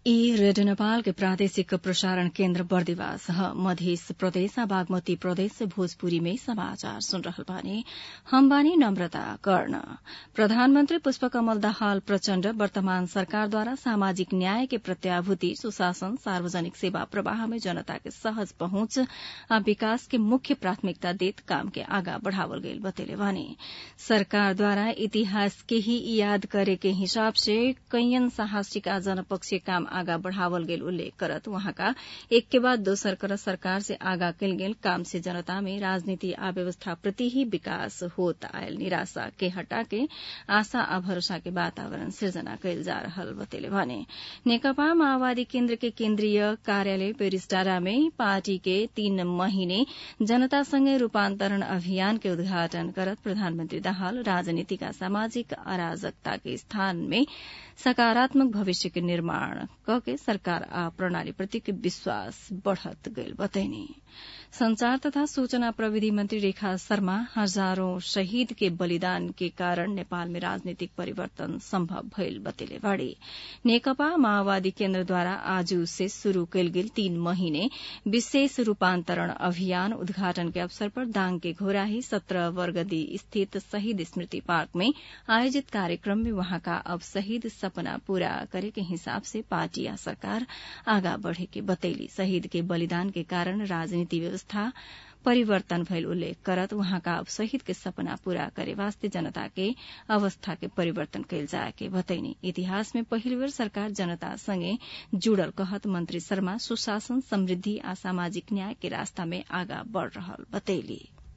ई रेडियो नेपाल के प्रादेशिक प्रसारण केन्द्र बर्दिवास ह मध्य प्रदेश आ बागमती प्रदेश से भोजपुरी में समाचार सुन रहल बानी हम बानी नम्रता कर्ण प्रधानमन्त्री पुष्पकमल दाहाल प्रचण्ड वर्तमान सरकारद्वारा सामाजिक न्याय के प्रत्याभूति सुशासन सार्वजनिक सेवा प्रवाह में जनता के सहज पहुंच आ विकास के मुख्य प्राथमिकता देत काम के आगा बढ़ावल गईल बतेले बानी सरकारद्वारा इतिहास के ही याद करे के हिसाब से कैयन साहसिक आ जनपक्षीय काम आगा बढ़ावल गेल उल्लेख करत वहाँका एक के बाद दोसर करत सरकार से आगा कल गेल काम से जनता में राजनीति आ व्यवस्था प्रति ही विकास होत आयल निराशा के हटा के आशा आ भरोसा के वातावरण सृजना कयल जा रहल बतेले भने नेकपा माओवादी केन्द्र के केन्द्रीय कार्यालय पेरिसडारा में पार्टी के तीन महीने जनता संगे रूपान्तरण अभियान के उद्घाटन करत प्रधानमन्त्री दाहाल राजनीतिक आ सामाजिक अराजकता के स्थान में सकारात्मक भविष्य के निर्माण के सरकार आ प्रणाली प्रतिको विश्वास बढ़त गईल बतैनी संचार तथा सूचना प्रविधि मंत्री रेखा शर्मा हजारौं शहीद के बलिदान के कारण नेपाल में राजनीतिक परिवर्तन सम्भव भइल बतेले बाड़ी नेकपा माओवादी केन्द्रद्वारा आज से शुरू कयल गेल तीन महीने विशेष रूपान्तरण अभियान उद्घाटन के अवसर पर दाङ के घोराही सत्रह वर्गदी स्थित शहीद स्मृति पार्क में आयोजित कार्यक्रम में वहाँका अब शहीद सपना पूरा करे के हिसाब से पार्टी या सरकार आगा बढ़े के बतैली शहीद के बलिदान के कारण राजनीति व्यवस्था परिवर्तन भइल उल्लेख करत वहाँका अब शहीद के सपना पूरा करे वास्ते जनता के अवस्था के परिवर्तन कयल जाए के बतैनी इतिहास में पहिल बेर सरकार जनता संगे जुड़ल कहत मंत्री शर्मा सुशासन समृद्धि आ सामाजिक न्याय के रास्ता में आगा बढ़ रहल बतैली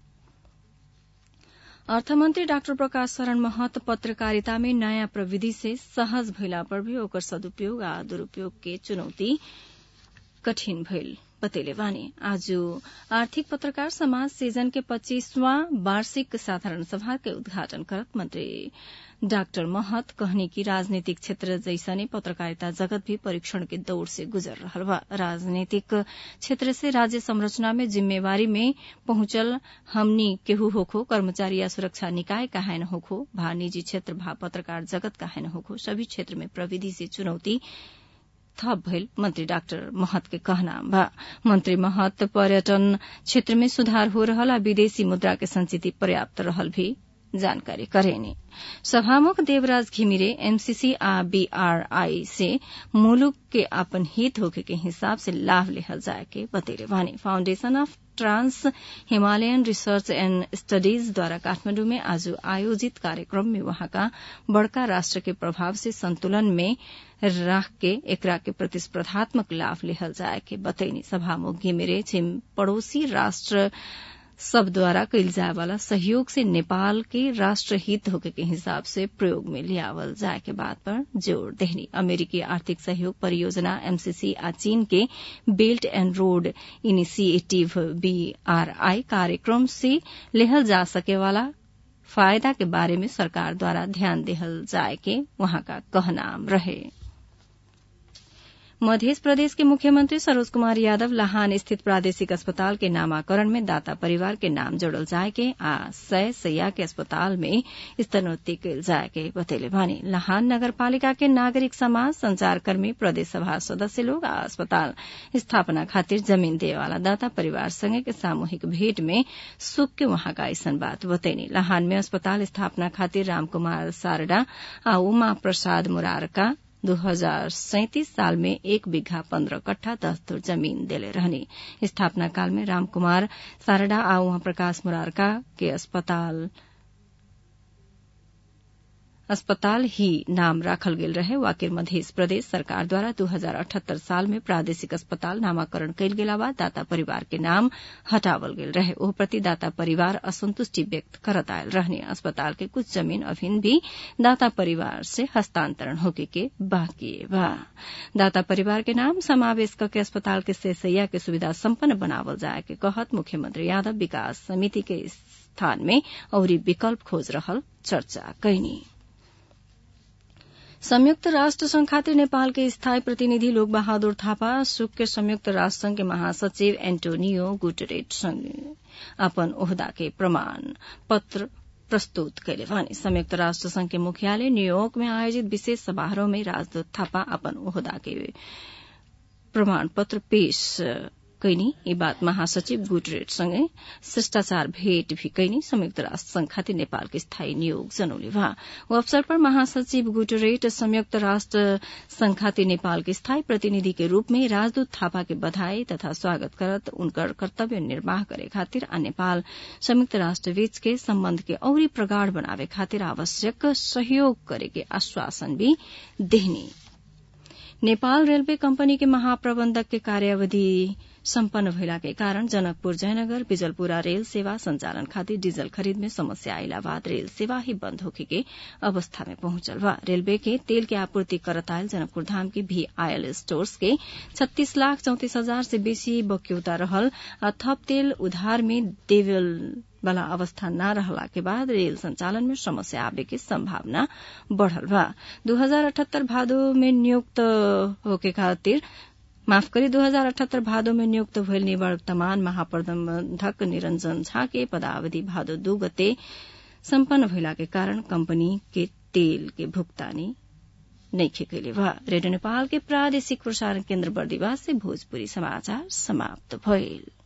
अर्थमन्त्री डाक्टर प्रकाश शरण महत पत्रकारिता में नयाँ प्रविधि से सहज भइला पर भी ओकर सदुपयोग आ दुरूपयोग के चुनौती कठिन भइल बतेले वानी आज आर्थिक पत्रकार समाज सीजन के पच्चीसवां वार्षिक साधारण सभा के उद्घाटन करत मंत्री डाक्टर महत कहनी कि राजनीतिक क्षेत्र जैसने पत्रकारिता जगत भी परीक्षण के दौर से गुजर रहल बा राजनीतिक क्षेत्र से राज्य संरचना में जिम्मेवारी में पहुंचल हमनी केहू होखो कर्मचारी या सुरक्षा निकाय काहे न होखो भा निजी क्षेत्र भा पत्रकार जगत काहे न होखो सभी क्षेत्र में प्रविधि से चुनौती थप भइल मंत्री डाक्टर महत के कहना बा मंत्री महत पर्यटन क्षेत्र में सुधार हो रहल आ विदेशी मुद्रा के संचिति पर्याप्त रहल भी जानकारी करेनी सभामुख देवराज घिमिरे एमसीसी आ बीआरआई से मुलुक के अपन हित होके के हिसाब से लाभ लेहल जाए के बतेले वानी foundation of trans Himalayan research and studies द्वारा काठमाण्डु में आज आयोजित कार्यक्रम में वहाँका बड़का राष्ट्र के प्रभाव से संतुलन में राख के एकरा के प्रतिस्पर्धात्मक लाभ लेहल जाए के बतैनी सभामुख घिमिरे छिम पड़ोसी राष्ट्र सब द्वारा कयल जाय वाला सहयोग से नेपाल के राष्ट्र हित होके के हिसाब से प्रयोग में लियावल जाय के बात पर जोर देहनी अमेरिकी आर्थिक सहयोग परियोजना एमसीसी आ चीन के belt and road initiative BRI कार्यक्रम से लेहल जा सके वाला फायदा के बारे में सरकार द्वारा ध्यान देहल जाय के वहां का कहना रहे मध्य प्रदेश के मुख्यमंत्री सरोज कुमार यादव लहान स्थित प्रादेशिक अस्पताल के नामाकरण में दाता परिवार के नाम जोड़ल जाय के आ सय सैया के अस्पताल में स्तरोन्नति कयल जाय के बतैले भने लहान नगरपालिका के नागरिक समाज संचारकर्मी प्रदेश सभा सदस्य लोग आ अस्पताल स्थापना खातिर जमीन देवे वाला दाता परिवार संगे के सामूहिक भेंट में सुख के वहां का ऐसन बात बतैनी लहान में अस्पताल स्थापना खातिर रामकुमार सारडा आ उमा प्रसाद मुरारका दो हजार सैतिस साल में एक बीघा पन्द्रह कट्ठा दस धुर जमीन देले रहनी स्थापना काल में रामकुमार सारडा आ उहाँ प्रकाश मुरारका के अस्पताल अस्पताल ही नाम राखल गेल रहे वाकिर मध्य प्रदेश सरकार द्वारा दू हजार अठहत्तर साल में प्रादेशिक अस्पताल नामाकरण कयल गेला बाद दाता परिवार के नाम हटावल गेल रहे ओह प्रति दाता परिवार असंतुष्टि व्यक्त करत आयल रहने अस्पताल के कुछ जमीन अभिन भी दाता परिवार से हस्तांतरण होके के बाकी बा दाता परिवार के नाम समावेश करके अस्पताल के सेसैया के सुविधा सम्पन्न बनावल जाए के कहत मुख्यमंत्री यादव विकास समिति के स्थान में औरी विकल्प खोज रहल चर्चा कैनी संयुक्त राष्ट्र संघ खातिर नेपाल के स्थायी प्रतिनिधि लोक बहादुर थापा सुक के संयुक्त राष्ट्र संघ के महासचिव एन्टोनियो गुटरेट संग अपन ओहदा के प्रमाण पत्र प्रस्तुत कैले भने संयुक्त राष्ट्र संघ के मुख्यालय न्यूयोर्क में आयोजित विशेष समारोह में राजदूत थापा अपन ओहदा के प्रमाण पत्र पेश कैनी यी बात महासचिव गुटरेट सँगै शिष्टाचार भेट भी कैनी संयुक्त राष्ट्र संघ खातिर नेपाल के स्थायी नियोग जनौले वहाँ वो अवसर पर महासचिव गुटरेट संयुक्त राष्ट्र संघ खातिर नेपाल के स्थायी प्रतिनिधि के रूप में राजदूत थापा के बधाई तथा स्वागत करत उनकर कर्तव्य निर्वाह करे खातिर आ नेपाल संयुक्त राष्ट्र बीच के सम्बन्ध के औरी प्रगाढ़ बनावे खातिर आवश्यक सहयोग करे के आश्वासन भी देहनी नेपाल रेलवे कंपनी के महाप्रबंधक के कार्यावधि सम्पन्न भइला के कारण जनकपुर जयनगर बिजलपुरा रेल सेवा संचालन खातिर डीजल खरीद में समस्या आइला बाद रेल सेवा ही बंद होखे के अवस्था में पहुंचल बा रेलवे के तेल के आपूर्ति करत आयल जनकपुर धाम के भी आयल स्टोर्स के छत्तीस लाख चौतिस हजार से बेसी बक्यौता रहल आ थप तेल उधार में देवल वाला अवस्था न रहला के बाद रेल संचालन में समस्या आवे के संभावना बढ़ल बा दू हजार अठहत्तर भादो में नियुक्त होके खातिर माफ करी दू हजार अठहत्तर भादो में नियुक्त भइल निवर्तमान महाप्रबंधक निरंजन झा के पदावधि भादो दू गते सम्पन्न भइला के कारण कंपनी के तेल के भुगतानी नइखे कैले बा रेडियो नेपाल के प्रादेशिक प्रसारण केन्द्र बर्दिवास से भोजपुरी समाचार समाप्त भइल